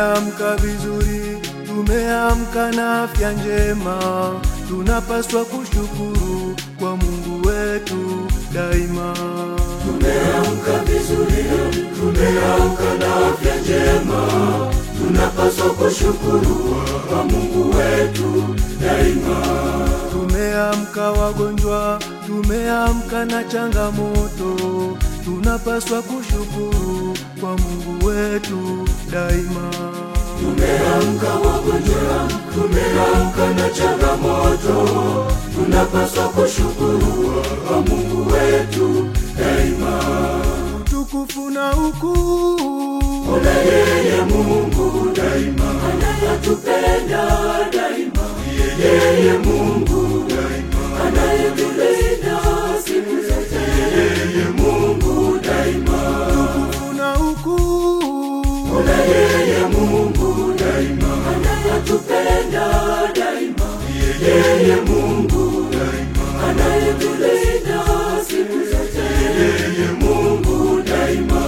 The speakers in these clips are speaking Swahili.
Tumeamka vizuri, tumeamka na afya njema, tunapaswa kushukuru kwa Mungu wetu daima. Tumeamka vizuri, tumeamka na afya njema, tunapaswa kushukuru kwa Mungu wetu daima. Tumeamka wagonjwa, tumeamka na changamoto, tunapaswa kushukuru kwa Mungu wetu daima. Tumeamka wagonjwa, tumeamka na changamoto, tunapaswa kushukuru kwa Mungu wetu daima. Utukufu na ukuu Ona yeye Mungu daima, anatupenda daima, yeye Mungu daima, anayetulinda siku zote, yeye Mungu daima. utukufu na ukuu Ona yeye Mungu daima, anatupenda daima, yeye Mungu daima, anayetulinda siku zote, yeye Mungu daima.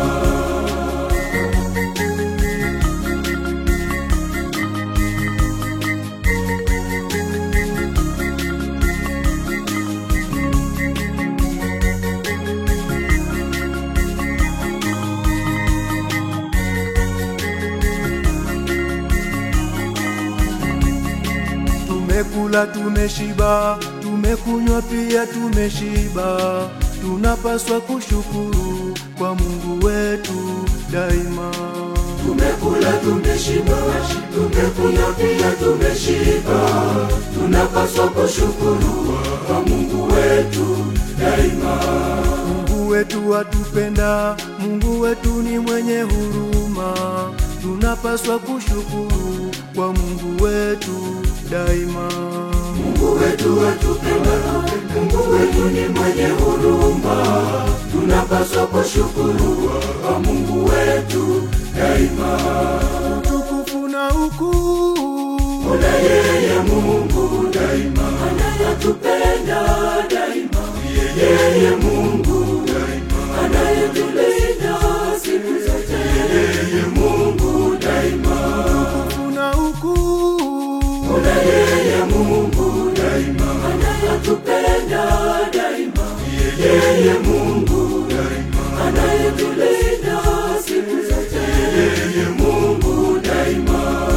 Tumekula tumeshiba, tumekunywa pia tumeshiba, tunapaswa kushukuru kwa Mungu wetu daima. Tumekula tumeshiba, tumekunywa pia tumeshiba, tunapaswa kushukuru kwa Mungu wetu daima. Mungu wetu atupenda, Mungu wetu ni mwenye huruma, tunapaswa kushukuru kwa Mungu wetu daima. Mungu wetu atupenda, Mungu wetu ni mwenye huruma, tunapaswa kushukuru kwa Mungu wetu daima. Utukufu na ukuu Ona yeye Mungu daima, anatupenda daima, yeye Mungu daima, anayetulinda siku zote, yeye Mungu daima. utukufu na ukuu Ona yeye Mungu daima, anatupenda daima, yeye Mungu daima, anayetulinda siku zote, yeye Mungu daima.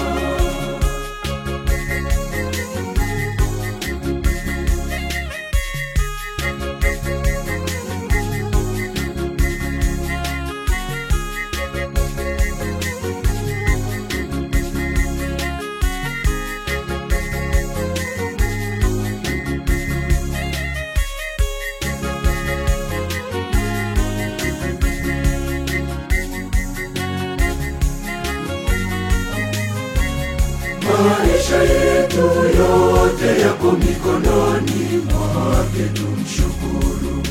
Maisha yetu yote yako mikononi mwake, tumshukuru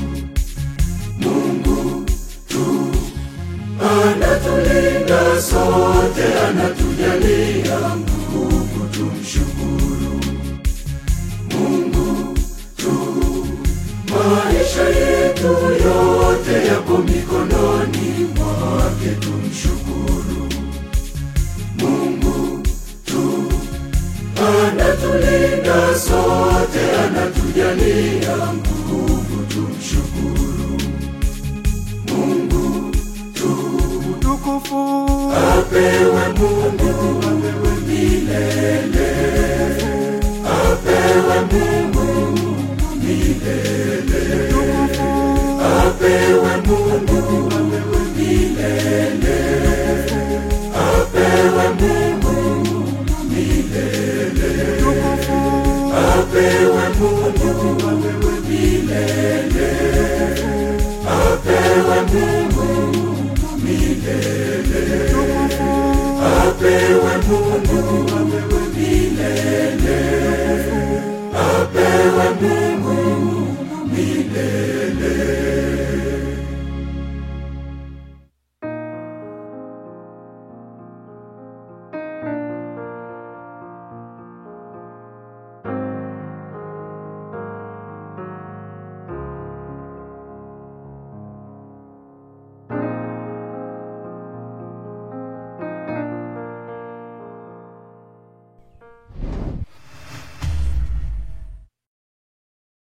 Mungu tu. Anatulinda sote, anatujalia nguvu, tumshukuru Mungu tu. Maisha yetu yote yako mikononi mwake, tumshukuru Mungu tu. Anatulinda sote, anatujalia nguvu, tumshukuru Mungu tu. utukufu Apewe Mungu, apewe milele, apewe Mungu milele, apewe Mungu, apewe milele, apewe Mungu milele, apewe Mungu, apewe milele, apewe Mungu